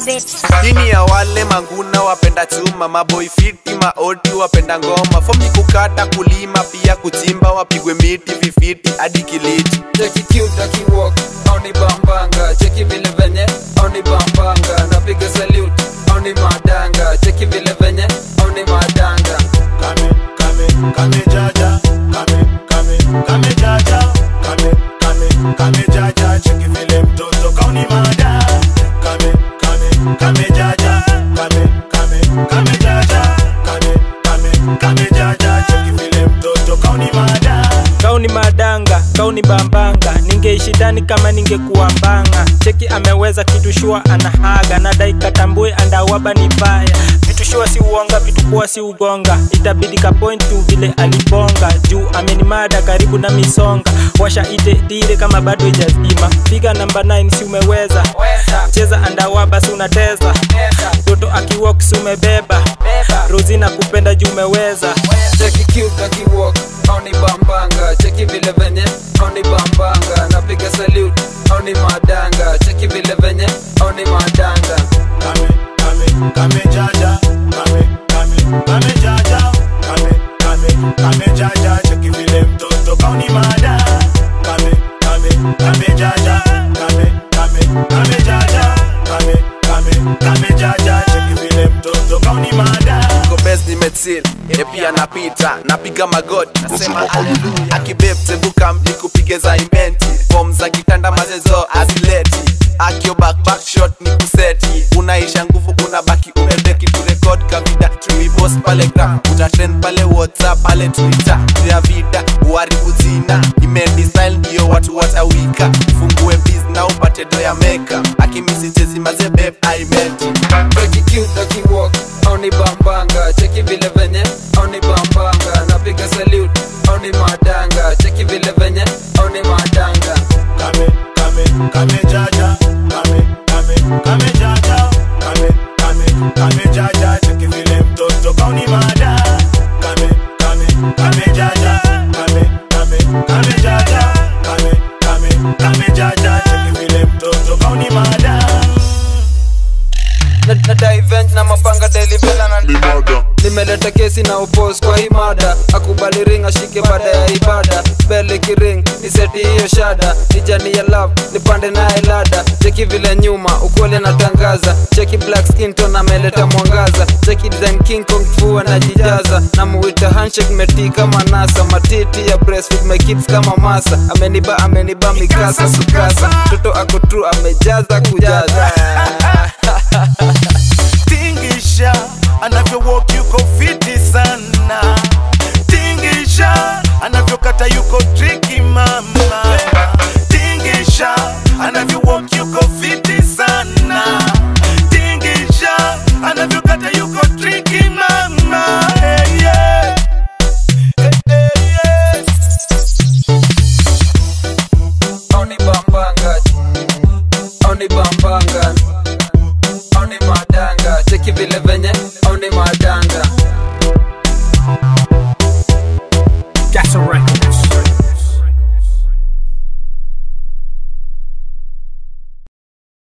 it. Hini ya wale manguna wapenda chuma, maboi fiti, maoti wapenda ngoma, fom ni kukata, kulima, pia kuchimba, wapigwe miti vifiti hadi kiliti. cheki cute akiwalk auni bambanga cheki vile venye auni bambanga napiga salute auni madanga cheki vile venye auni madanga Kame, kame, kame jaja. Kame, kame, kame jaja. Kame, kame, kame jaja. Cheki vile mtoto kauni mada. Kame, kame, kame jaja. Kame, kame, kame jaja. Kame, kame, kame jaja. Cheki vile mtoto kauni mada. kauni madanga kauni bambanga ningeishi ndani kama ningekuwa mbanga cheki ameweza kitu shua anahaga nadai katambue andawaba ni baya vitu shua si uonga vitu kuwa si ugonga itabidi kapoint tu vile alibonga juu amenimada karibu na misonga washa ite dire kama bado ijazima piga namba 9 si umeweza cheza andawaba si unateza toto akiwok si umebeba rozina kupenda juu umeweza cheki cute akiwalk auni bambanga cheki vile venye auni bambanga napiga salute auni madanga cheki vile venye auni madanga Kame, kame, kame jaja. Kame, kame, kame jaja. Kame, kame, kame jaja. Cheki vile mtoto kauni mada. Kame, kame, kame jaja. Kame, kame, kame jaja. Kame, kame, kame jaja. Cheki vile mtoto kauni mada. Niko best nimechill, e pia napita, napiga magoti, nasema haleluya. Akibeb tebuka mji kupige za imenti, form za kitanda mazezo azileti. Akio back back shot ni kuseti, unaisha nguvu unabaki umedeki tu record kavida tuibos pale gram, utatrend pale whatsapp pale twitter, ya vida uharibu jina, imendi style ndio watu watawika, fungue biz na upate do ya meka, akimisi chezi maze babe I meant it. cheki cute akiwalk auni bambanga cheki vile venye auni bambanga napiga salute auni madanga cheki vile venye auni madanga Kame, kame, kame jaja. Kame, kame, kame jaja. Kame, kame, kame jaja. Cheki vile mtoto kauni mada. Kame, kame, kame jaja. Kame, kame, kame jaja. Kame, kame, kame jaja. Cheki vile mtoto kauni mada. na, na divent na mapanga delivela na nimeleta kesi na upos kwa hii mada akubali ring ashike baada ya ibada bele kiring ni seti hiyo shada ni jani ya love nipande naye lada cheki vile nyuma ukweli anatangaza cheki black skin tone ameleta mwangaza cheki design king kong fua najijaza na muita handshake meti kama nasa matiti ya breastfeed my kids kama masa ameniba ameniba mikasa sukasa toto ako true amejaza kujaza tingisha anavyo walk yuko fiti sana tingisha anavyokata yuko triki mama tingisha anavyo walk yuko fiti sana tingisha anavyokata yuko triki mama hey, yeah. Hey, hey, yeah. Oni bambanga Oni bambanga Oni madanga Cheki vile venye Oni madanga